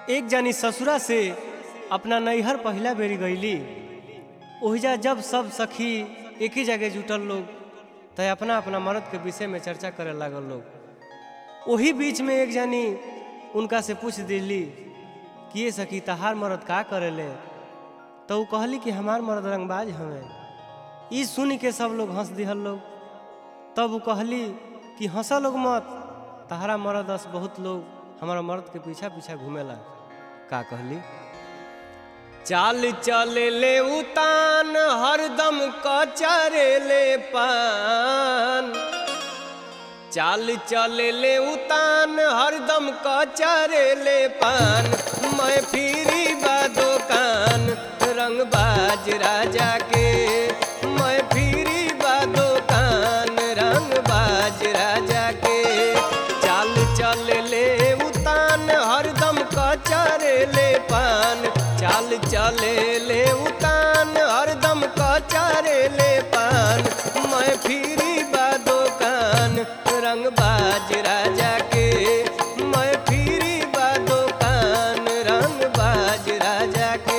एक जानी ससुरा से अपना नैहर पहिला बेरी गईली ओहिजा जब सब सखी एक ही जगह जुटल लोग त अपना अपना मर्द के विषय में चर्चा करे लागल लोग वही बीच में एक जानी उनका से पूछ दिली कि ये सखी तहार मर्द का करेले तो ऊ कहली कि हमार मर्द रंगबाज हमें ई सुन के सब लोग हंस दिहल लोग तब वो कहली कि हंसा लोग मत तहरा मर्द अस बहुत लोग हमारा मर्द के पीछा पीछा घूमेला का कहली चाल चले ले उतान हरदम कचरे ले पान चाल चले ले उतान हरदम कचरे ले पान मैं फिरी बा दुकान रंगबाज राजा के मैं फिरी बा दुकान रंगबाज राजा के चाल चल ले उतान हरदम कचरे ले पान चाल चले ले उतान हरदम कचरे ले पान मैं फिरी बा दुकान रंगबाज राजा के मैं फिरी बा दुकान रंगबाज राजा के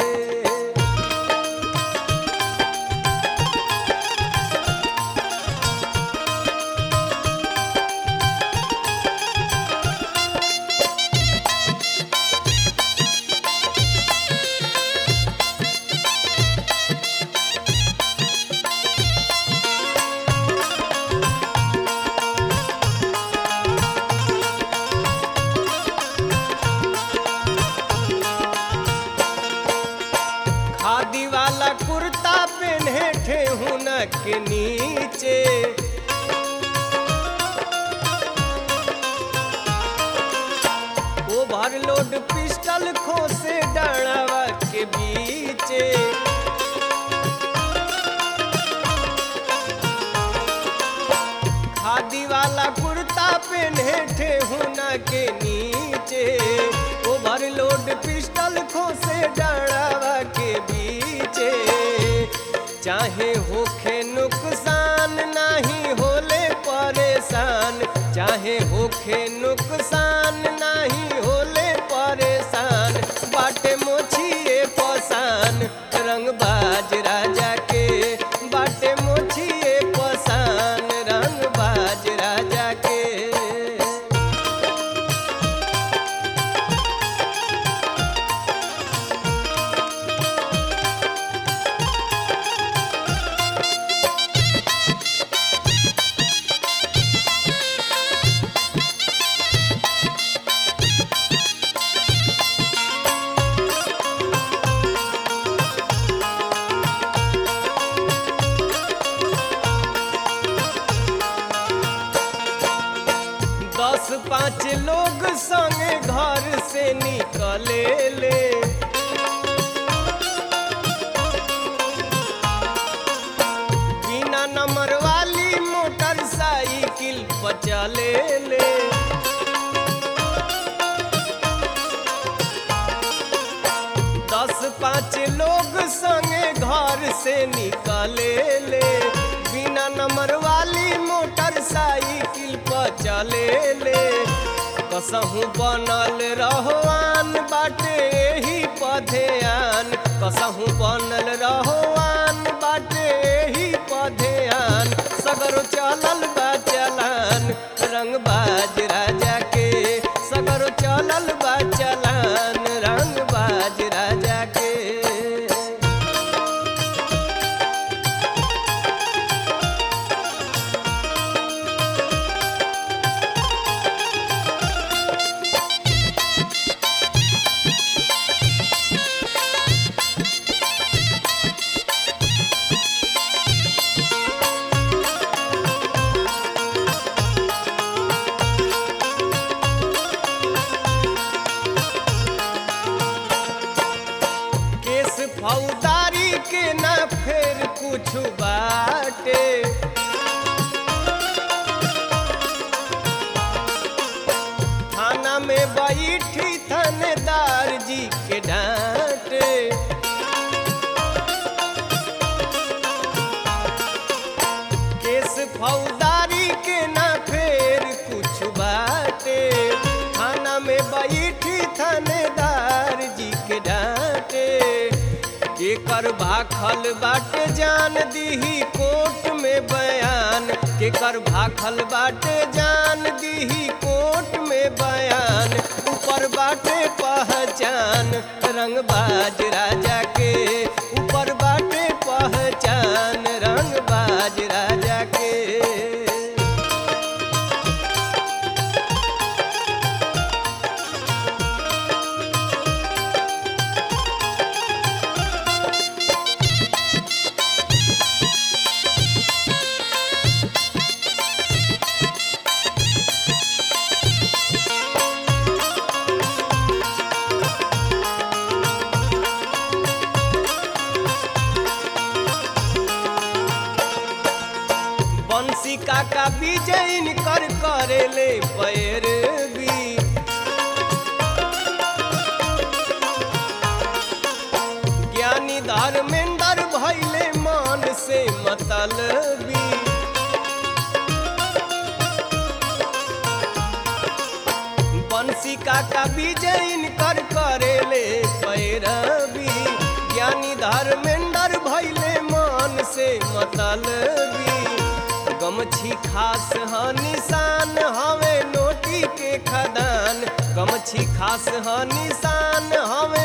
खादी वाला कुर्ता पहने ठेहुन के नीचे ओवरलोड पिस्टल खोसे डड़वा के बीचे खादी वाला कुर्ता पहने ठेहुन के नीचे ओवरलोड पिस्टल खोसे डड़वा के बीचे चाहे होखे नुकसान नहीं होले परेशान चाहे होखे नुकसान नहीं होले परेशान बाटे मोछिए पसान रंगबाज राजा के बाटे मोछिए पसान रंगबाज राजा के दस पाँच लोग संगे घर से निकले ले बिना नंबर वाली मोटरसाइकिल पर चले ले दस पाँच लोग संगे घर से निकले ले बिना नंबर वाली मोटरसाइकिल पर चले ले कसहूँ बनल रहोआन बाटे एही पधेआन कसहूँ बनल रहोआन बाटे एही पधेआन सगर चलल बा चलान रंगबाज राजा के सगर चलल बा चलान रंगबाज राजा के केस फौदारी के ना फेर कुछ बाटे थाना में बैठी थानेदार जी के डांटे केस फौदारी के ना फेर कुछ बाटे थाना में बैठी थानेदार केकर भाखल बाटे जान दीही कोर्ट में बयान केकर भाखल बाटे जान दीही कोर्ट में बयान ऊपर बाटे पहचान रंगबाज राजा के ऊपर बाटे पहचान रंगबाज राजा के बंसी काका विजयन कर करेले पैरवी ज्ञानी धर्मेंद्र भैले मान से मतलबी बंसी काका विजयन कर करेले पैरवी ज्ञानी धर्मेंद्र भैले मान से मतलबी गमछी खास ह निशान हवे नोटी के खदान गमछी खास ह निशान हवे